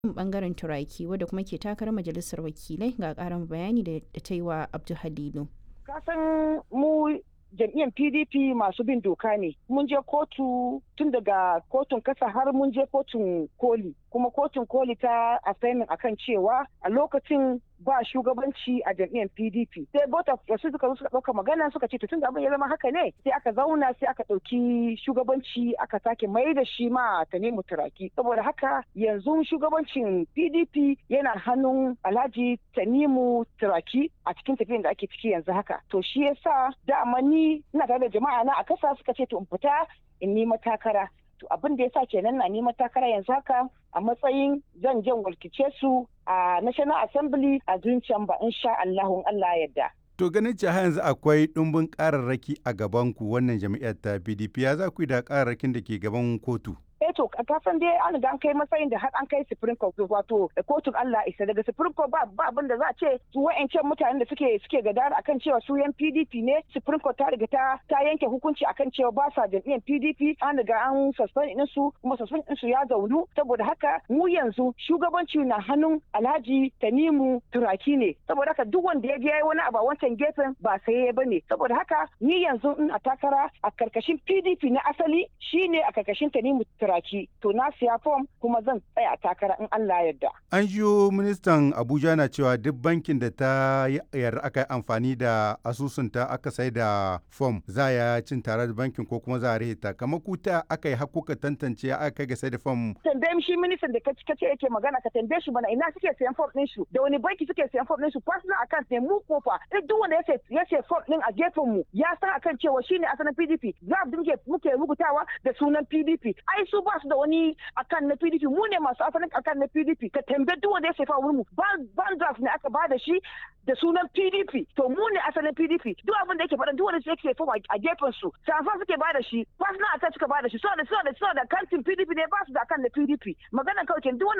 bangaren turaki wadda kuma ke takarar majalisar wakilai ga karin bayani da ta yi wa abdu halilu kasan mu jam'iyyar pdp masu bin doka ne mun je kotu tun daga kotun kasa har mun je kotun koli kuma kotun koli ta assignment akan cewa a lokacin ba shugabanci a jam'iyyar pdp sai bota wasu suka zo suka ɗauka magana suka ce tun da abin ya zama haka ne sai aka zauna sai aka ɗauki shugabanci aka sake mai da shi ma ta nemi turaki saboda haka yanzu shugabancin pdp yana hannun alhaji tanimu turaki a cikin tafiyan da ake ciki yanzu haka to shi yasa dama ni ina tare da jama'a na a kasa suka ce to in fita in nima takara to abin da yasa kenan na nima takara yanzu haka a matsayin zan jan walkice su a national assembly a zuciyan ba insha Allahun Allah yadda To ganin cewa yanzu akwai ɗumbin ƙararraki a gaban ku wannan jami'ar ta PDP ya za ku yi da ƙararrakin da ke gaban kotu? eh to ka san dai an ga an kai matsayin da har an kai supreme court wato kotun Allah isa daga supreme court ba ba abin da za a ce su wa'ancan mutanen da suke suke gadara akan cewa su yan PDP ne supreme court ta riga ta ta yanke hukunci akan cewa ba sa jam'iyyar PDP an riga an suspend din su kuma suspend din su ya zaunu saboda haka mu yanzu shugabanci na hannun Alhaji Tanimu Turaki ne saboda haka duk wanda ya je wani abu a wancan gefen ba sai ya bane saboda haka ni yanzu in a takara a karkashin PDP na asali shine a karkashin Tanimu Turaki turaki to na siya fom kuma zan tsaya takara in Allah yarda. An jiyo ministan Abuja na cewa duk bankin da ta yarda aka yi amfani da asusunta aka sai da fom za ya cin tare da bankin ko kuma za a rihita kamar kuta aka yi hakuka tantance aka kai ga sai da fom. Tambaye shi ministan da ka ce yake magana ka tambaye shi mana ina suke sayan fom ɗin su da wani banki suke sayan fom ɗin su personal account ne mu kofa duk wanda ya ce fom ɗin a gefen mu ya san akan cewa shine asalin PDP za mu muke rubutawa da sunan PDP ai su ba su da wani akan na PDP mu ne masu asalin akan na PDP ka tambaye duk wanda ya sefa wurin mu ban draft ne aka ba da shi da sunan PDP to mu ne asalin PDP duk abin da yake faɗa duk wanda yake sefa a gefen su safa suke ba da shi personal attack suka ba da shi so da so da so da kantin PDP ne ba su da akan na PDP magana kawai duk